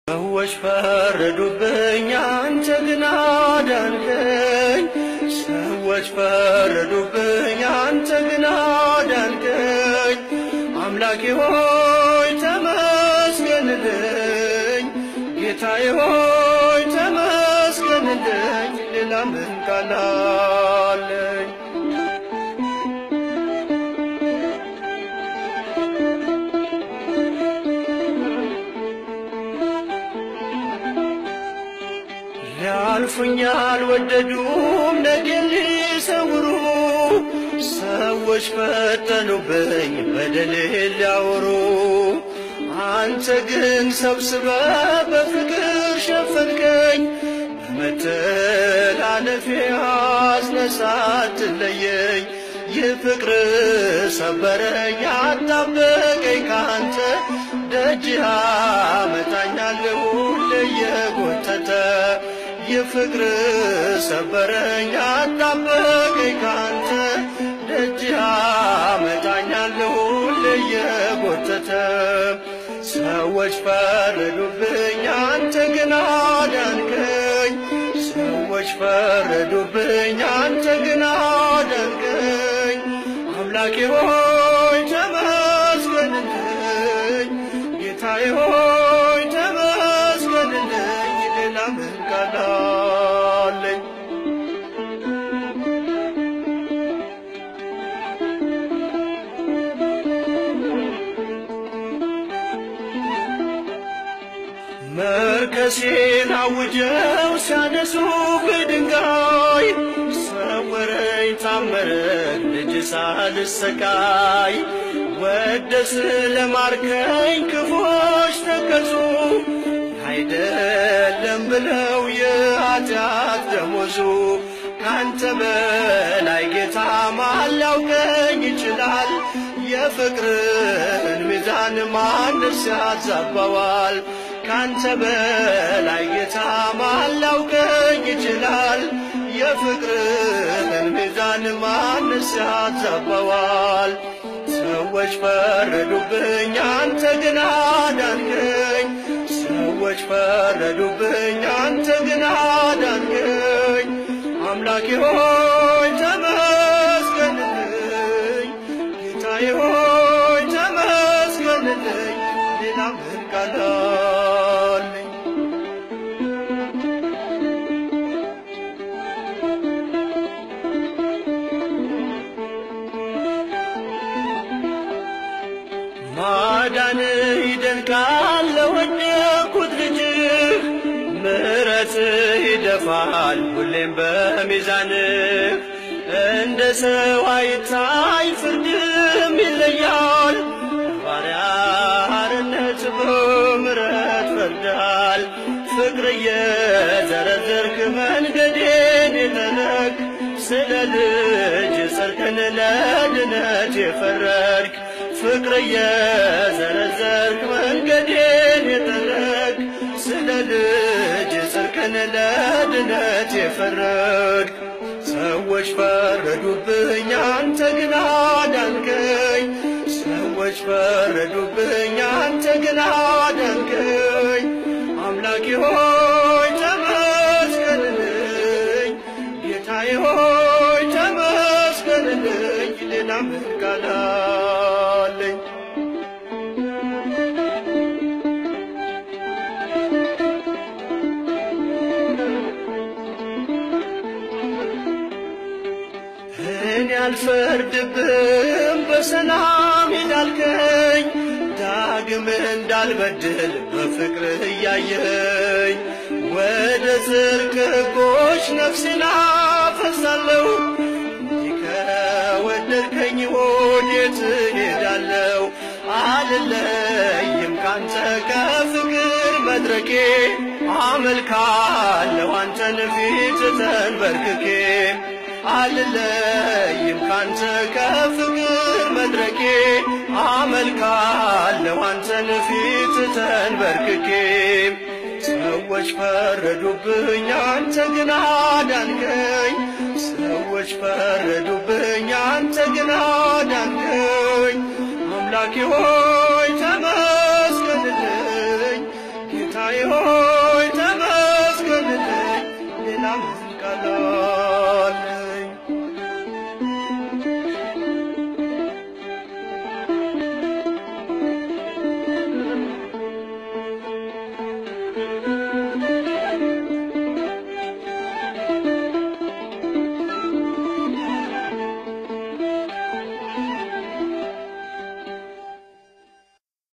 ሰዎች ፈረዱብኝ፣ አንተ ግን አዳንከኝ። ሰዎች ፈረዱብኝ፣ አንተ ግን አዳንከኝ። አምላኬ ሆይ ተመስገንልኝ፣ ጌታዬ ሆይ ተመስገንልኝ። ሌላ ምን ቃል አለኝ? ሊያልፉኝ አልወደዱም ነገን ሊሰውሩ ሰዎች ፈጠኑብኝ በደሌን ሊያወሩ አንተ ግን ሰብስበ በፍቅር ሸፈንከኝ በመተላለፌ አስነሳት ለየኝ ይህ ፍቅር ሰበረኝ አጣበቀኝ ካንተ ደጅ አመጣኛል ሁሌ የጎተተ ይህ ፍቅር ሰበረኝ አጣበቀኝ ካንተ ደጅ አመጣኛል ሁሌ የጎተተ ሰዎች ፈረዱብኝ አንተ ግን አዳንከኝ ሰዎች ፈረዱብኝ አንተ ግን አዳንከኝ አምላኬ ሆይ ተመስገንልኝ ጌታዬ ሆይ ተመስገንልኝ ሌላ ምን ቃል አለኝ መርከሴን አውጀው ሲያነሱ በድንጋይ ሰወረኝ ታመረኝ ልጅ ሳልሰቃይ ወደ ስለማርከኝ ክፎች ተከሱ አይደለም ብለው የኃጢአት ደሞዙ ካንተ በላይ ጌታ ማን ሊያውቀኝ ይችላል? የፍቅርን ሚዛን ማንስ ያዛባዋል? ካንተ በላይ ጌታ ማን ሊያውቀኝ ይችላል? የፍቅርን ሚዛን ማንስ ያዛባዋል? ሰዎች ፈረዱብኝ፣ አንተ ግን አዳንከኝ። ሰዎች ፈረዱብኝ፣ አንተ ግን አዳንከኝ። አምላኬ ሆይ ተመስገንልኝ፣ ጌታዬ ሆይ ተመስገንልኝ። ሌላ ምን ቃል አለኝ? ማዳንህ ይደንቃል ለወደኩት ልጅህ ምሕረትህ ይደፋል ሁሌም በሚዛንህ እንደ ሰው አይታይ ፍርድም ይለያል ባሪያ አርነት በምሕረት ፈርዳል ፍቅር እየዘረዘርክ መንገዴን የተነክ ስለ ልጅ ጽድቅን ለድነት የፈረድክ ፍቅር እየዘረዘርክ መንገዴን የጠረግ ስለ ልጅ ጽድቅን ለድነት የፈረድክ ሰዎች ፈረዱብኝ፣ አንተ ግን አዳንከኝ። ሰዎች ፈረዱብኝ፣ አንተ ግን አዳንከኝ። አምላኬ ሆይ ተመስገንልኝ፣ ጌታዬ ሆይ ተመስገንልኝ። ሌላ ምን ቃል አለኝ? እኔ አልፈርድብም በሰላም ሄዳልከኝ ዳግም እንዳልበድል በፍቅርህ እያየኝ ወደ ጽድቅ ሕጎች ነፍሴን አፈሳለሁ እንዲህ ከወደድከኝ ወዴት እሄዳለሁ? አልለይም ካንተ ከፍቅር መድረኬ አመልካለሁ አንተን ፊት ተንበርክኬ አልለይም ካንተ ከፍቅር መድረኬ አመልካለሁ አንተን ፊት ተንበርክኬ ሰዎች ፈረዱብኝ አንተ ግን አዳንከኝ ሰዎች ፈረዱብኝ አንተ ግን አዳንከኝ አምላኬ ሆይ ተመስገንልኝ ጌታዬ ሆይ ተመስገንልኝ ሌላ ምን